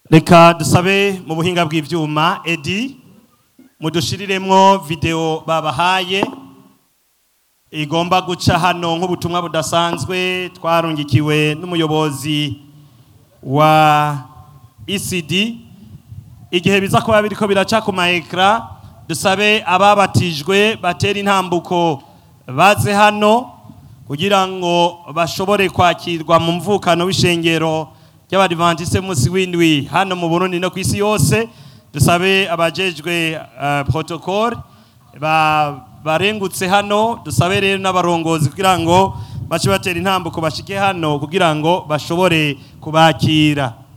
reka dusabe mu buhinga bw'ibyuma edi mudushiriremwo videwo babahaye igomba guca hano nk'ubutumwa budasanzwe twarungikiwe n'umuyobozi wa ECD igihe biza kuba biriko biraca ku maekra dusabe ababatijwe batera intambuko baze hano kugira ngo bashobore kwakirwa mu mvukano w'ishengero ry'abadivantiste munsi w'indwi hano mu Burundi no ku isi yose dusabe abajejwe uh, protocole ba barengutse hano dusabe rero n'abarongozi kugira ngo bace batera intambuko bashike hano kugira ngo bashobore kubakira